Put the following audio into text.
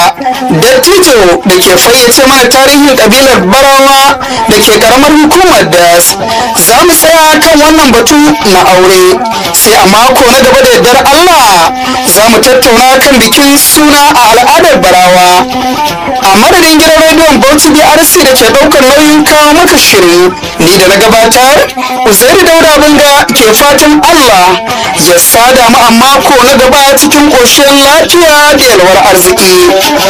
dattijo da ke fayyace mana tarihin kabilar barawa da ke karamar hukumar das za mu tsaya kan wannan batu na aure sai a mako na gaba da yardar allah za mu tattauna kan bikin suna a al'adar barawa a madadin gidan rediyon bauchi brc da ke daukar nauyin kawo maka shirin ni da na gabatar uzairu dauda bunga ke fatan allah ya sada mu a mako na gaba cikin ƙoshin lafiya da yalwar arziki